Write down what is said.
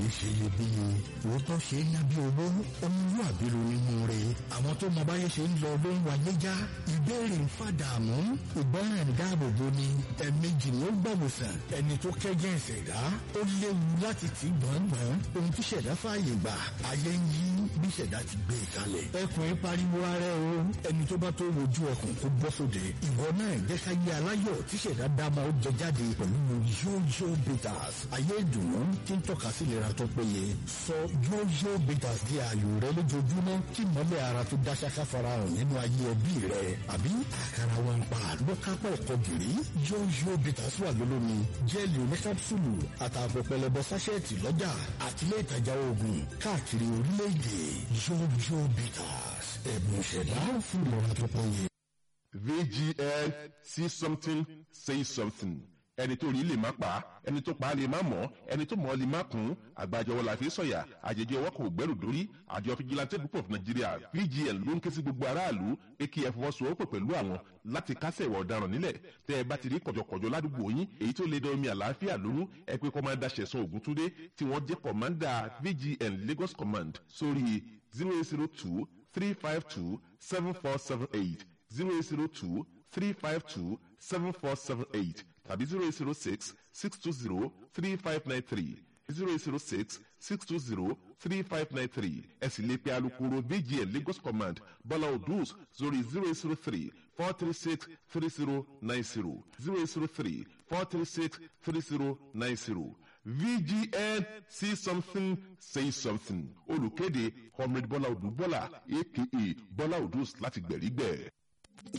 kìí ṣe iyebíye òótọ́ ṣe é ná bí owó ọmọlúwàbí ló nínú rẹ̀ àwọn tó mọ báyé ṣe ń lọ ló ń wáyé já ìbéèrè ń fàdààmú ìgbọràn dáàbòbò ni ẹ̀ẹ̀mejì ni ó gbàwòsàn ẹni tó kẹ́jẹ́ ìṣẹ̀dá ó léwu láti tì gbọ̀ngbọ̀n ohun tí ṣẹ̀dá fààyè gbà ayé ń yí bí ṣẹ̀dá ti gbé e kalẹ̀ ẹkùn pariwo ara o ẹni tó bá tó wojú ẹkùn kó bọ́ sóde ìwọ náà jẹ́ ká yé aláyọ̀ tí ṣẹ̀dá dáma ó jẹ jáde pẹ̀lú yóyó bitters ayé ìdùnnú tí ń tọ́ka sí ìlera tó péye sọ yóyó bitters di ààyò rẹ lójoojúmọ́ kí mọ́lẹ̀ ara tó dá ṣáká farahàn nínú ayé ẹbí rẹ àbí àkàrà wọn pa lọ́kápọ̀ ẹ̀kọ́ gìrì yóyó bitters wà lólómi jẹ́ẹ̀lì oníkápsùlù àtààbọ̀ pẹlẹbẹ sáṣẹ́ẹ̀tì lọ́jà àtìlẹ́ ìtajà oògùn káàkiri orílẹ̀-èdè yóyó bitters ẹ̀bùn ìṣẹ̀dá fún ìlera tó péye. VGN see something say something ẹni tó rí lè má pa ẹni tó pa lè má mọ̀ ẹni tó mọ̀ lè má kún àgbàjọwọ́ la fi sọ̀yà àjèjì ọwọ́ kò gbẹ́rù dórí àjọ fìjìláńtẹ́ group of Nigeria VGN ló ń ké sí gbogbo aráàlú èkì ẹ̀fọwọ́sowọ́pọ̀ pẹ̀lú àwọn láti kásẹ̀ ìwà ọ̀daràn nílẹ̀ tẹ́ ẹ bá ti rí kọ̀jọ̀kọ̀jọ̀ ládùúgbò yín èyí tó lè dán omi àlàáfíà lóru ẹ pé kọ́mándà Ṣẹ̀san Ògúntúndé tí wọ́n jẹ́ kọ̀mándà VGN Lagos Command sórí zero eight zero two three five two seven four seven eight zero eight zero two three five two seven four seven eight tàbí zero eight zero six six two zero three five nine three zero eight zero six six two zero three five nine three ẹ sì lè pe alukoro VGN Lagos Command Bọ́lá Odus sórí zero eight zero three four three six three zero nine zero zero eight zero three four three six three zero nine zero VGN see something say something olùkéde comrade Bọ́lá Odù Bọ́lá aka Bọ́lá Odus láti gbẹ̀rígbẹ̀.